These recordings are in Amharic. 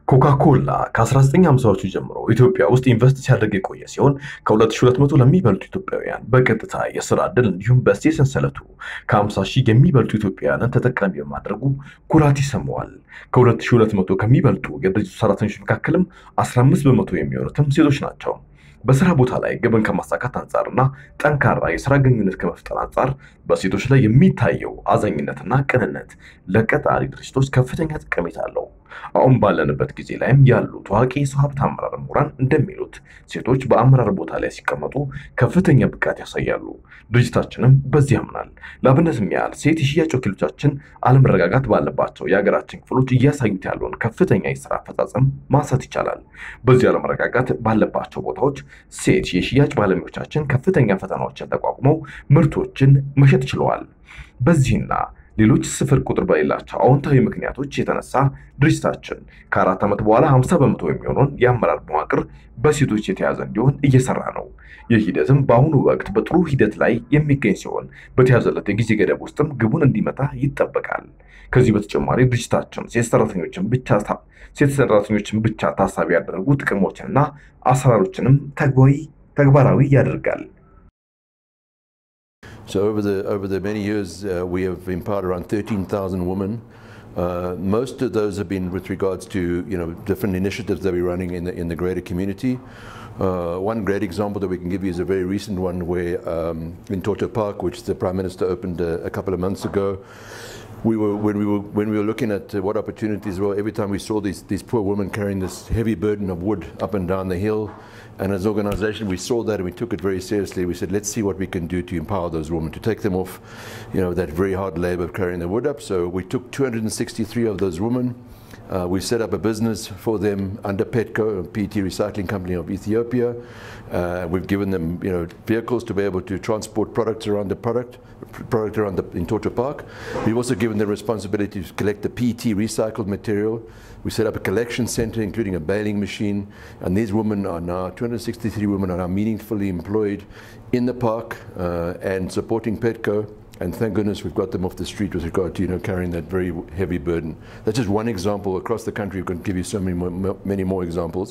ኮካኮላ ከ1950ዎቹ ጀምሮ ኢትዮጵያ ውስጥ ኢንቨስት ሲያደርግ የቆየ ሲሆን ከ2200 ለሚበልጡ ኢትዮጵያውያን በቀጥታ የስራ ዕድል እንዲሁም በእሴት ሰንሰለቱ ከ50 ሺህ የሚበልጡ ኢትዮጵያውያንን ተጠቃሚ በማድረጉ ኩራት ይሰማዋል። ከ2200 ከሚበልጡ የድርጅቱ ሰራተኞች መካከልም 15 በመቶ የሚሆኑትም ሴቶች ናቸው። በስራ ቦታ ላይ ግብን ከማሳካት አንጻርና ጠንካራ የስራ ግንኙነት ከመፍጠር አንጻር በሴቶች ላይ የሚታየው አዛኝነትና ቅንነት ለቀጣሪ ድርጅቶች ከፍተኛ ጠቀሜታ አለው። አሁን ባለንበት ጊዜ ላይም ያሉ ታዋቂ የሰው ሀብት አመራር ምሁራን እንደሚሉት ሴቶች በአመራር ቦታ ላይ ሲቀመጡ ከፍተኛ ብቃት ያሳያሉ። ድርጅታችንም በዚህ ያምናል። ለአብነትም ያህል ሴት የሽያጭ ወኪሎቻችን አለመረጋጋት ባለባቸው የሀገራችን ክፍሎች እያሳዩት ያለውን ከፍተኛ የስራ አፈጻጸም ማንሳት ይቻላል። በዚህ አለመረጋጋት ባለባቸው ቦታዎች ሴት የሽያጭ ባለሙያዎቻችን ከፍተኛ ፈተናዎችን ተቋቁመው ምርቶችን መሸጥ ችለዋል። በዚህና ሌሎች ስፍር ቁጥር በሌላቸው አዎንታዊ ምክንያቶች የተነሳ ድርጅታችን ከአራት ዓመት በኋላ 50 በመቶ የሚሆነውን የአመራር መዋቅር በሴቶች የተያዘ እንዲሆን እየሰራ ነው። ይህ ሂደትም በአሁኑ ወቅት በጥሩ ሂደት ላይ የሚገኝ ሲሆን በተያዘለት የጊዜ ገደብ ውስጥም ግቡን እንዲመታ ይጠበቃል። ከዚህ በተጨማሪ ድርጅታችን ሴት ሰራተኞችን ብቻ ሴት ሰራተኞችን ብቻ ታሳቢ ያደረጉ ጥቅሞችንና አሰራሮችንም ተግባራዊ ያደርጋል። So over the over the many years, uh, we have empowered around 13,000 women. Uh, most of those have been with regards to you know different initiatives that we're running in the in the greater community. Uh, one great example that we can give you is a very recent one where um, in Torto Park, which the Prime Minister opened a, a couple of months ago, we were when we were when we were looking at uh, what opportunities were. Every time we saw these these poor women carrying this heavy burden of wood up and down the hill, and as an organisation, we saw that and we took it very seriously. We said, let's see what we can do to empower those women, to take them off, you know, that very hard labour of carrying the wood up. So we took 263 of those women. Uh, we set up a business for them under Petco, a PET recycling company of Ethiopia. Uh, we've given them, you know, vehicles to be able to transport products around the product, product around the, in Torture Park. We've also given them responsibility to collect the PET recycled material. We set up a collection center, including a baling machine, and these women are now 263 women are now meaningfully employed in the park uh, and supporting Petco. And thank goodness we've got them off the street with regard to you know carrying that very heavy burden. That's just one example. Across the country, we can give you so many more, many more examples.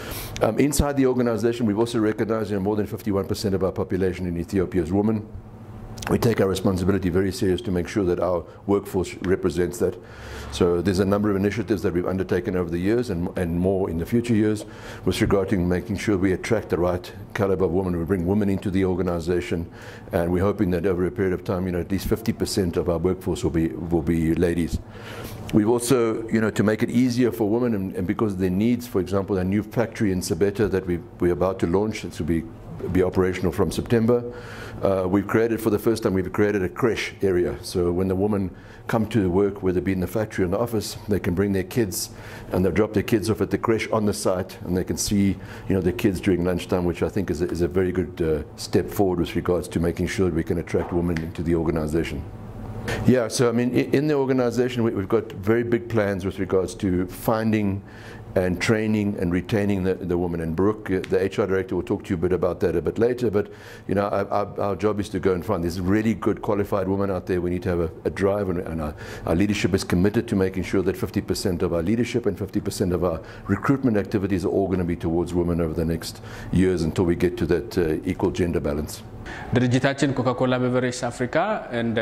Um, inside the organisation, we've also recognised you know, more than 51% of our population in Ethiopia is women. We take our responsibility very serious to make sure that our workforce represents that. So there's a number of initiatives that we've undertaken over the years and, and more in the future years with regard to making sure we attract the right caliber of women. We bring women into the organization and we're hoping that over a period of time, you know, at least 50% of our workforce will be, will be ladies. We've also, you know, to make it easier for women and, and because of their needs, for example, a new factory in Sabeta that we, we're about to launch, it will be be operational from September. Uh, we've created, for the first time, we've created a creche area. So when the women come to work, whether it be in the factory or in the office, they can bring their kids and they'll drop their kids off at the creche on the site and they can see, you know, their kids during lunchtime, which I think is a, is a very good uh, step forward with regards to making sure that we can attract women into the organization. Yeah, so I mean, in the organization, we've got very big plans with regards to finding and training and retaining the, the woman. And Brooke, the HR director, will talk to you a bit about that a bit later. But you know, our, our, our job is to go and find these really good qualified women out there. We need to have a, a drive, and, and our, our, leadership is committed to making sure that 50% of our leadership and 50% of our recruitment activities are all going to be towards women over the next years until we get to that uh, equal gender balance. ድርጅታችን ኮካኮላ ቤቨሬጅስ አፍሪካ እንደ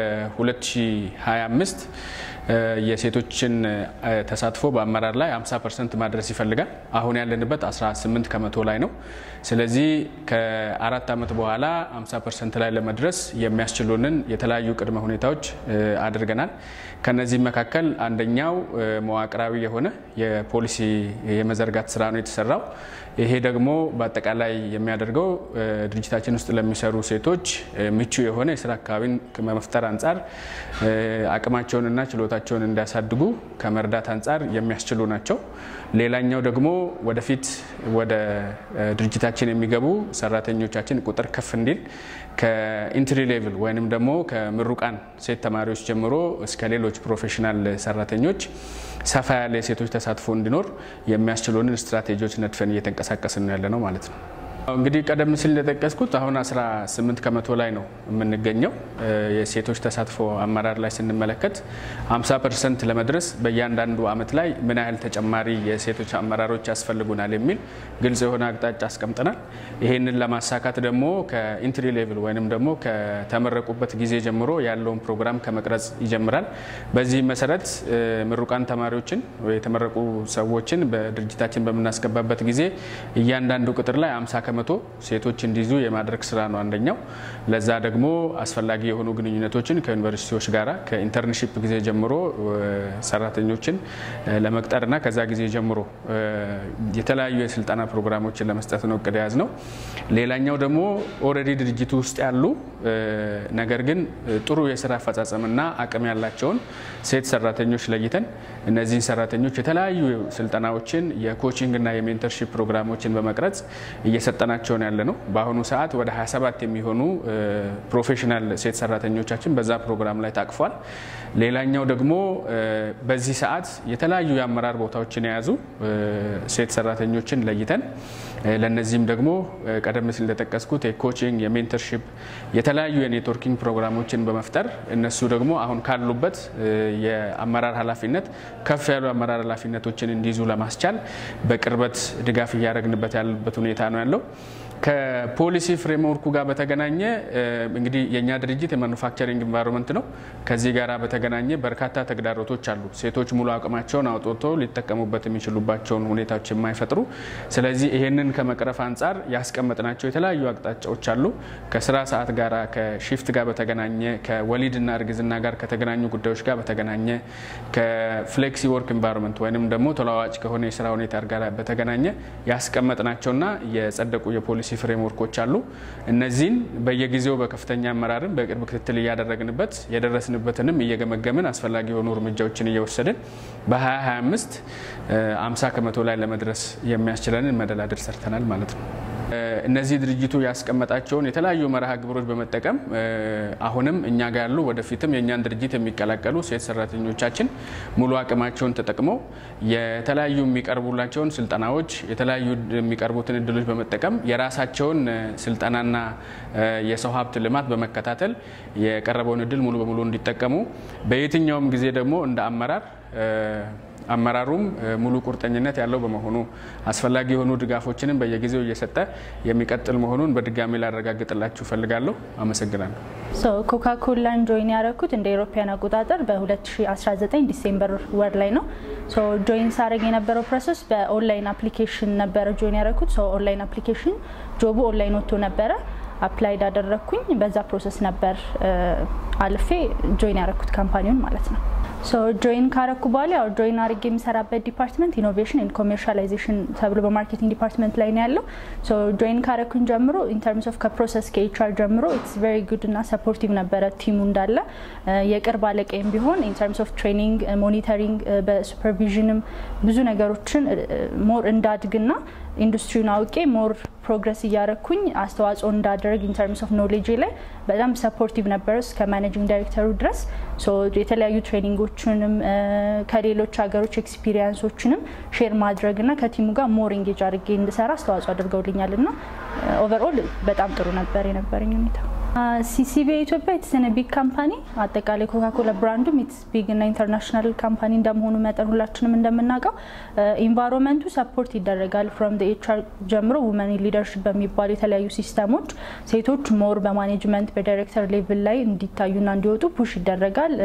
2025 የሴቶችን ተሳትፎ በአመራር ላይ 50 ፐርሰንት ማድረስ ይፈልጋል። አሁን ያለንበት 18 ከመቶ ላይ ነው። ስለዚህ ከአራት ዓመት በኋላ 50 ፐርሰንት ላይ ለመድረስ የሚያስችሉንን የተለያዩ ቅድመ ሁኔታዎች አድርገናል። ከነዚህ መካከል አንደኛው መዋቅራዊ የሆነ የፖሊሲ የመዘርጋት ስራ ነው የተሰራው። ይሄ ደግሞ በአጠቃላይ የሚያደርገው ድርጅታችን ውስጥ ለሚሰሩ ሴቶች ምቹ የሆነ የስራ አካባቢን ከመፍጠር አንጻር አቅማቸውንና ችሎታቸውን እንዲያሳድጉ ከመርዳት አንጻር የሚያስችሉ ናቸው። ሌላኛው ደግሞ ወደፊት ወደ ድርጅታችን የሚገቡ ሰራተኞቻችን ቁጥር ከፍ እንዲል ከኢንትሪ ሌቭል ወይንም ደግሞ ከምሩቃን ሴት ተማሪዎች ጀምሮ እስከ ሌሎች ፕሮፌሽናል ሰራተኞች ሰፋ ያለ የሴቶች ተሳትፎ እንዲኖር የሚያስችሉንን ስትራቴጂዎች ነድፈን እየተንቀሳቀስን ያለ ነው ማለት ነው። እንግዲህ ቀደም ሲል እንደጠቀስኩት አሁን 18 ከመቶ ላይ ነው የምንገኘው። የሴቶች ተሳትፎ አመራር ላይ ስንመለከት 50 ፐርሰንት ለመድረስ በእያንዳንዱ አመት ላይ ምን ያህል ተጨማሪ የሴቶች አመራሮች ያስፈልጉናል የሚል ግልጽ የሆነ አቅጣጫ አስቀምጠናል። ይህንን ለማሳካት ደግሞ ከኢንትሪ ሌቭል ወይም ደግሞ ከተመረቁበት ጊዜ ጀምሮ ያለውን ፕሮግራም ከመቅረጽ ይጀምራል። በዚህ መሰረት ምሩቃን ተማሪዎችን የተመረቁ ሰዎችን በድርጅታችን በምናስገባበት ጊዜ እያንዳንዱ ቅጥር ላይ 50 ከመቶ ሴቶች እንዲይዙ የማድረግ ስራ ነው አንደኛው። ለዛ ደግሞ አስፈላጊ የሆኑ ግንኙነቶችን ከዩኒቨርሲቲዎች ጋር ከኢንተርንሺፕ ጊዜ ጀምሮ ሰራተኞችን ለመቅጠርና ከዛ ጊዜ ጀምሮ የተለያዩ የስልጠና ፕሮግራሞችን ለመስጠት ነው እቅድ የያዝ ነው። ሌላኛው ደግሞ ኦልሬዲ ድርጅቱ ውስጥ ያሉ ነገር ግን ጥሩ የስራ አፈጻጸምና አቅም ያላቸውን ሴት ሰራተኞች ለይተን እነዚህን ሰራተኞች የተለያዩ ስልጠናዎችን የኮቺንግና የሜንተርሺፕ ፕሮግራሞችን በመቅረጽ እየሰጠናቸው ነው ያለ ነው። በአሁኑ ሰዓት ወደ 27 የሚሆኑ ፕሮፌሽናል ሴት ሰራተኞቻችን በዛ ፕሮግራም ላይ ታቅፏል። ሌላኛው ደግሞ በዚህ ሰዓት የተለያዩ የአመራር ቦታዎችን የያዙ ሴት ሰራተኞችን ለይተን ለነዚህም ደግሞ ቀደም ሲል እንደጠቀስኩት የኮቺንግ የሜንተርሺፕ የተለያዩ የኔትወርኪንግ ፕሮግራሞችን በመፍጠር እነሱ ደግሞ አሁን ካሉበት የአመራር ኃላፊነት ከፍ ያሉ አመራር ኃላፊነቶችን እንዲይዙ ለማስቻል በቅርበት ድጋፍ እያደረግንበት ያለበት ሁኔታ ነው ያለው። ከፖሊሲ ፍሬምወርኩ ጋር በተገናኘ እንግዲህ የእኛ ድርጅት የማኑፋክቸሪንግ ኢንቫይሮንመንት ነው። ከዚህ ጋር በተገናኘ በርካታ ተግዳሮቶች አሉ። ሴቶች ሙሉ አቅማቸውን አውጥቶ ሊጠቀሙበት የሚችሉባቸውን ሁኔታዎች የማይፈጥሩ። ስለዚህ ይህንን ከመቅረፍ አንጻር ያስቀመጥናቸው የተለያዩ አቅጣጫዎች አሉ። ከስራ ሰዓት ጋር ከሺፍት ጋር በተገናኘ ከወሊድና እርግዝና ጋር ከተገናኙ ጉዳዮች ጋር በተገናኘ ከፍሌክሲ ወርክ ኢንቫይሮንመንት ወይንም ደግሞ ተለዋዋጭ ከሆነ የስራ ሁኔታ ጋር በተገናኘ ያስቀመጥናቸውና የጸደቁ የፖሊሲ ፍሬምወርኮች አሉ። እነዚህን በየጊዜው በከፍተኛ አመራርም በቅርብ ክትትል እያደረግንበት የደረስንበትንም እየገመገምን አስፈላጊ የሆኑ እርምጃዎችን እየወሰድን በ2025 50 ከመቶ ላይ ለመድረስ የሚያስችለንን መደላድል ሰርተናል ማለት ነው። እነዚህ ድርጅቱ ያስቀመጣቸውን የተለያዩ መርሃ ግብሮች በመጠቀም አሁንም እኛ ጋር ያሉ ወደፊትም የእኛን ድርጅት የሚቀላቀሉ ሴት ሰራተኞቻችን ሙሉ አቅማቸውን ተጠቅመው የተለያዩ የሚቀርቡላቸውን ስልጠናዎች የተለያዩ የሚቀርቡትን እድሎች በመጠቀም የራሳቸውን ስልጠናና የሰው ሀብት ልማት በመከታተል የቀረበውን እድል ሙሉ በሙሉ እንዲጠቀሙ በየትኛውም ጊዜ ደግሞ እንደ አመራር አመራሩም ሙሉ ቁርጠኝነት ያለው በመሆኑ አስፈላጊ የሆኑ ድጋፎችንም በየጊዜው እየሰጠ የሚቀጥል መሆኑን በድጋሚ ላረጋግጥላችሁ እፈልጋለሁ። አመሰግናለሁ። ኮካኮላን ጆይን ያደረኩት እንደ ኤሮፓያን አቆጣጠር በ2019 ዲሴምበር ወር ላይ ነው። ጆይን ሳደርግ የነበረው ፕሮሰስ በኦንላይን አፕሊኬሽን ነበረ ጆይን ያደረኩት። ኦንላይን አፕሊኬሽን ጆቡ ኦንላይን ወጥቶ ነበረ። አፕላይድ አደረግኩኝ። በዛ ፕሮሰስ ነበር አልፌ ጆይን ያደረኩት ካምፓኒውን ማለት ነው። ጆይን ካረኩ በኋላ ያው ጆይን አድርጌ የሚሰራበት ዲፓርትመንት ኢኖቬሽን ኤንድ ኮሜርሻላይዜሽን ተብሎ በማርኬቲንግ ዲፓርትመንት ላይ ነው ያለው። ጆይን ካረኩኝ ጀምሮ ኢንተርምስ ኦፍ ከፕሮሰስ ከኤችአር ጀምሮ ኢትስ ቬሪ ጉድ እና ሰፖርቲቭ ነበረ ቲሙ እንዳለ። የቅርብ አለቃይም ቢሆን ኢንተርምስ ኦፍ ትሬኒንግ፣ ሞኒተሪንግ፣ በሱፐርቪዥንም ብዙ ነገሮችን ሞር እንዳድግና ኢንዱስትሪውን አውቄ ሞር ፕሮግረስ እያረኩኝ አስተዋጽኦ እንዳደረግ ኢንተርምስ ኦፍ ኖሌጅ ላይ በጣም ሰፖርቲቭ ነበረ እስከ ማኔጂንግ ዳይሬክተሩ ድረስ የተለያዩ ትሬኒንጎችንም ከሌሎች ሀገሮች ኤክስፒሪየንሶችንም ሼር ማድረግና ከቲሙ ጋር ሞር ኢንጌጅ አድርጌ እንድሰራ አስተዋጽኦ አድርገውልኛል እና ኦቨርኦል በጣም ጥሩ ነበር የነበረኝ ሁኔታ። ሲሲቢ ኢትዮጵያ የተሰነ ቢግ ካምፓኒ አጠቃላይ ኮካኮላ ብራንዱም ኢትስ ቢግ እና ኢንተርናሽናል ካምፓኒ እንደመሆኑ መጠን ሁላችንም እንደምናውቀው ኢንቫይሮንመንቱ ሰፖርት ይደረጋል። ፍሮም ኤችአር ጀምሮ ውመን ሊደርሽፕ በሚባሉ የተለያዩ ሲስተሞች ሴቶች ሞር በማኔጅመንት በዳይሬክተር ሌቭል ላይ እንዲታዩና እንዲወጡ ፑሽ ይደረጋል።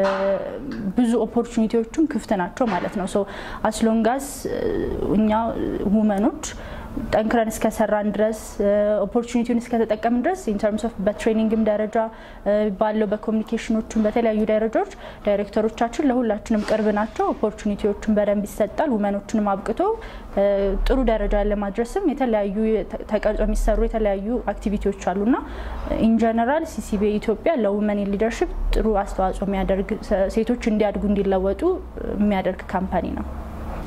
ብዙ ኦፖርቹኒቲዎቹም ክፍት ናቸው ማለት ነው። ሶ አስሎንጋስ እኛ ውመኖች ጠንክረን እስከሰራን ድረስ ኦፖርቹኒቲውን እስከተጠቀምን ድረስ ኢንተርምስ ኦፍ በትሬኒንግም ደረጃ ባለው በኮሚኒኬሽኖቹም በተለያዩ ደረጃዎች ዳይሬክተሮቻችን ለሁላችንም ቅርብ ናቸው። ኦፖርቹኒቲዎቹን በደንብ ይሰጣል። ውመኖችንም አብቅቶ ጥሩ ደረጃ ለማድረስም የተለያዩ ተቀርጾ የሚሰሩ የተለያዩ አክቲቪቲዎች አሉና ኢንጀነራል ሲሲቢ ኢትዮጵያ ለውመን ሊደርሽፕ ጥሩ አስተዋጽኦ የሚያደርግ ሴቶች እንዲያድጉ እንዲለወጡ የሚያደርግ ካምፓኒ ነው።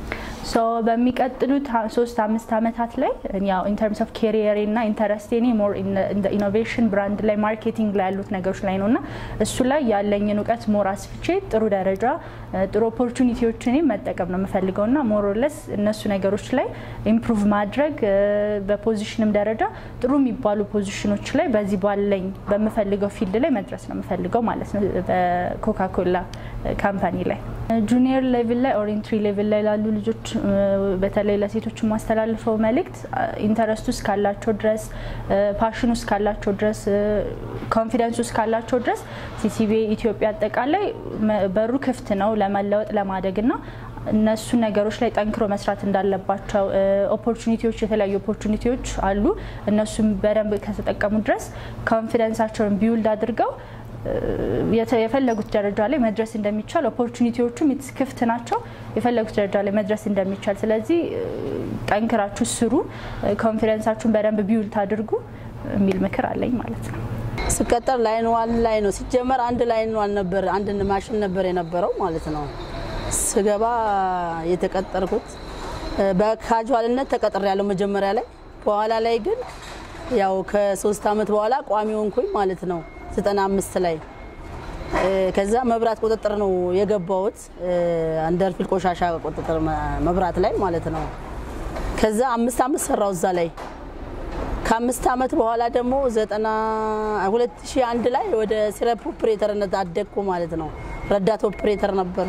ሶ በሚቀጥሉት ha- ሶስት አምስት ዓመታት ላይ ያው ኢን ተርምስ ኦፍ ኬሪየር እና ኢንተረስቴኔ ሞር ኢኖቬሽን ብራንድ ላይ ማርኬቲንግ ላይ ያሉት ነገሮች ላይ ነው እና እሱ ላይ ያለኝን እውቀት ሞር አስፍቼ ጥሩ ደረጃ እ፣ ጥሩ ኦፖርቹኒቲዎችን መጠቀም ነው የምፈልገው እና ሞሮለስ እነሱ ነገሮች ላይ ኢምፕሩቭ ማድረግ እ፣ በፖዚሽንም ደረጃ ጥሩ የሚባሉ ፖዚሽኖች ላይ በዚህ ባለኝ በምፈልገው ፊልድ ላይ መድረስ ነው የምፈልገው ማለት ነው በኮካኮላ ካምፓኒ ላይ ጁኒየር ሌቭል ላይ ኦር ኢንትሪ ሌቭል ላይ ላሉ ልጆች እ፣ በተለይ ለሴቶች የማስተላልፈው መልእክት ኢንተረስት ውስጥ ካላቸው ድረስ ፓሽን ውስጥ ካላቸው ድረስ ኮንፊደንስ ውስጥ ካላቸው ድረስ ሲሲቢ ኢትዮጵያ አጠቃላይ መ- በሩ ክፍት ነው ለመለወጥ ለማደግ ና እነሱ ነገሮች ላይ ጠንክሮ መስራት እንዳለባቸው ኦፖርቹኒቲዎች የተለያዩ ኦፖርቹኒቲዎች አሉ እነሱም በደንብ ከተጠቀሙ ድረስ ኮንፊደንሳቸውን ቢውልድ አድርገው የተ- የፈለጉት ደረጃ ላይ መድረስ እንደሚቻል ኦፖርቹኒቲዎቹም የት- ክፍት ናቸው። የፈለጉት ደረጃ ላይ መድረስ እንደሚቻል ስለዚህ እ፣ ጠንክራችሁ ስሩ፣ ኮንፊደንሳችሁን በደንብ ቢውልት አድርጉ የሚል ምክር አለኝ ማለት ነው። ስቀጠር ላይን ዋን ላይ ነው ሲጀመር አንድ ላይን ዋን ነበር አንድ ማሽን ነበር የነበረው ማለት ነው። ስገባ የተቀጠርኩት እ፣ በካጁዋልነት ተቀጥሬ ያለው መጀመሪያ ላይ በኋላ ላይ ግን ያው ከሶስት አመት በኋላ ቋሚ ሆንኩኝ ማለት ነው። ዘጠና አምስት ላይ እ፣ ከዛ መብራት ቁጥጥር ነው የገባሁት አንደርፊል ቆሻሻ ቁጥጥር መ- መብራት ላይ ማለት ነው። ከዛ አምስት አመት ሰራው እዛ ላይ ከአምስት አመት በኋላ ደግሞ ዘጠና ሁለት ሺህ አንድ ላይ ወደ ሲረፕ ኦፕሬተርነት አደግኩ ማለት ነው። ረዳት ኦፕሬተር ነበር።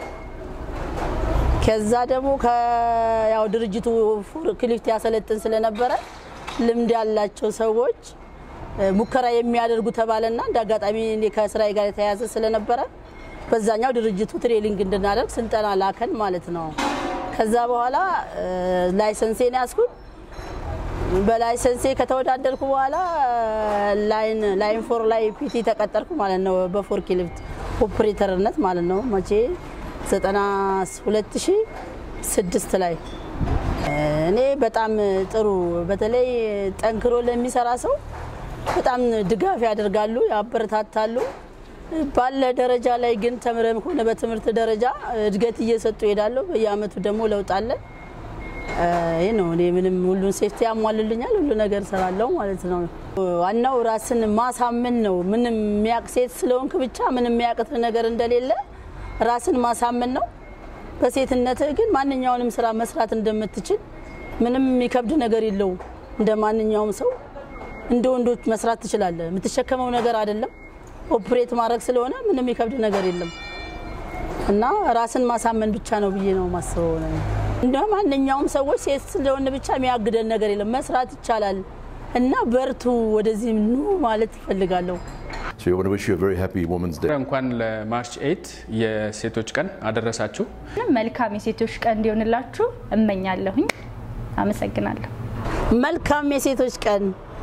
ከዛ ደግሞ ከ- ያው ድርጅቱ ፎርክሊፍት ያሰለጥን ስለነበረ ልምድ ያላቸው ሰዎች እ፣ ሙከራ የሚያደርጉ ተባለና እንደ አጋጣሚ እኔ ከስራዬ ጋር የተያያዘ ስለነበረ በዛኛው ድርጅቱ ትሬኒንግ እንድናደርግ ስልጠና ላከን ማለት ነው። ከዛ በኋላ እ፣ ላይሰንሴን ያስኩኝ በላይሰንሴ ከተወዳደርኩ በኋላ ላይን ላይን ፎር ላይ ፒቲ ተቀጠርኩ ማለት ነው። በፎርክ ሊፍት ኦፕሬተርነት ማለት ነው። መቼ 92006 ላይ እኔ በጣም ጥሩ በተለይ ጠንክሮ ለሚሰራ ሰው በጣም ድጋፍ ያደርጋሉ፣ ያበረታታሉ። ባለ ደረጃ ላይ ግን ተምረም ሆነ በትምህርት ደረጃ እድገት እየሰጡ ይሄዳሉ። በየአመቱ ደግሞ ለውጥ አለ። ይህ ነው። እኔ ምንም ሁሉን ሴፍቲ ያሟልልኛል፣ ሁሉ ነገር እሰራለሁ ማለት ነው። ዋናው ራስን ማሳመን ነው። ምንም የሚያቅ ሴት ስለሆንክ ብቻ ምንም የሚያቅት ነገር እንደሌለ ራስን ማሳመን ነው። በሴትነትህ ግን ማንኛውንም ስራ መስራት እንደምትችል ምንም የሚከብድ ነገር የለውም። እንደ ማንኛውም ሰው እንደ ወንዶች መስራት ትችላለህ። የምትሸከመው ነገር አይደለም። ኦፕሬት ማድረግ ስለሆነ ምንም የሚከብድ ነገር የለም እና ራስን ማሳመን ብቻ ነው ብዬ ነው ማስበው ነው። እንደ ማንኛውም ሰዎች ሴት ስለሆነ ብቻ የሚያግደን ነገር የለም። መስራት ይቻላል እና በርቱ፣ ወደዚህ ኑ ማለት እፈልጋለሁ። So we want to wish you a very happy Women's Day. እንኳን ለማርች ኤይት የሴቶች ቀን አደረሳችሁ። መልካም የሴቶች ቀን እንዲሆንላችሁ እመኛለሁኝ። አመሰግናለሁ። መልካም የሴቶች ቀን